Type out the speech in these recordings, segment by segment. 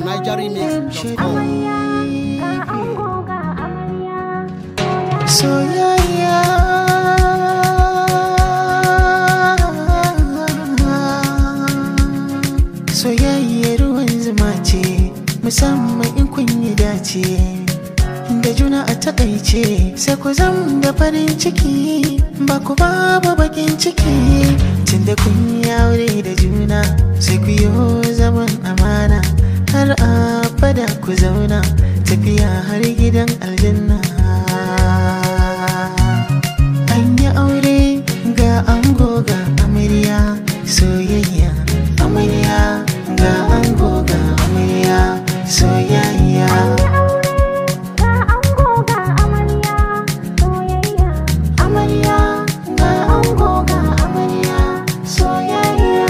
NigerRemix.com. soyayya soyayya ruwan zuma ce musamman in kun yi dace da juna a takaice sai ku zam da farin ciki ba ku babu bakin ciki tunda kun yi aure da juna sai ku yi zaman amana har abada ku zauna tafiya har gidan aljanna an yi aure ga ango ga amarya soyayya amarya ga ango ga amarya soyayya amarya ga ango ga amarya soyayya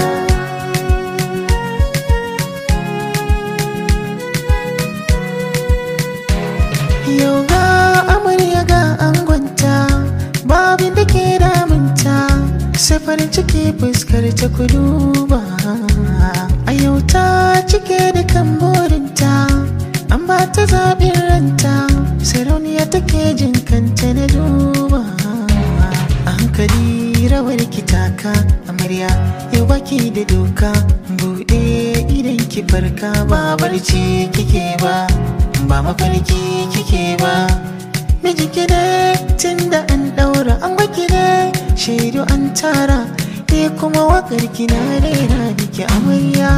Yau ga amarya ga angonta babin da ke damunta sai farin ciki fuskar ta kuduba a yau ta cike da kan burinta an ba ta zaɓin ranta sarauniya take jin kanta na duba a hankali rawar ki taka amarya yau baki da doka buɗe idan ki farka ba barci kike ba ba mafarki kike ba miji ki ne tun da an ɗaura an baki ne shaidu an tara ni kuma wakar ki na rera biki amarya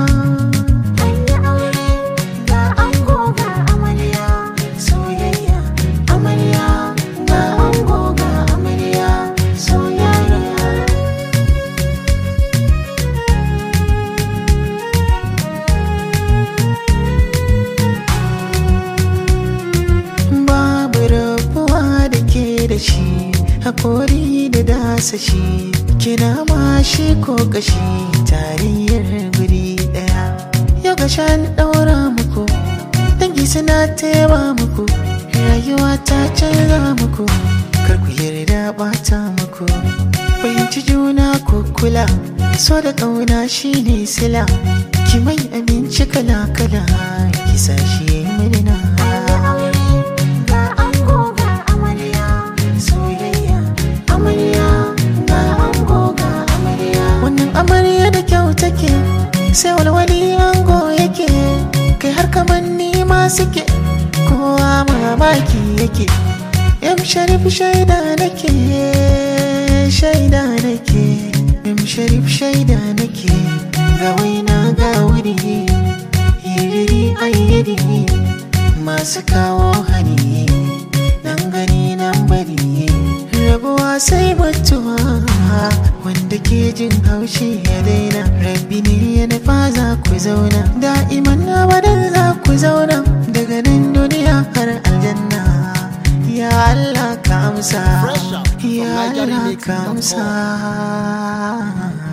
soyayya amarya ga ango ga amarya soyayya babu rabuwa da ke da shi hakori da dasa shi kina ma shi ko kashi tarayyar guri daya yau ga shan daura muku dangi suna taiwa muku rayuwa ta canza muku kar ku yarda bata muku fahimci juna ku kula so da ƙauna shine sila ki mai abinci kala kala ki sa shi yayi murna soyayya amarya ga ango ga amarya wannan amarya da kyau take sai walwali ango yake kai har kamanni ma suke kowa mamaki yake yam sharif shaida nake shaida nake yam sharif shaida nake ga waina ga wuri yiriri ayyiri masu kawo hani nan gani nan bari rabuwa sai mutuwa wanda ke jin haushi ya daina rabbi ne ya nufa za ku zauna da'iman abadan za ku zauna daga nan duniya har aljanna ya Allah ka amsa Fresh out from ya Allah ka NigerRemix.com. amsa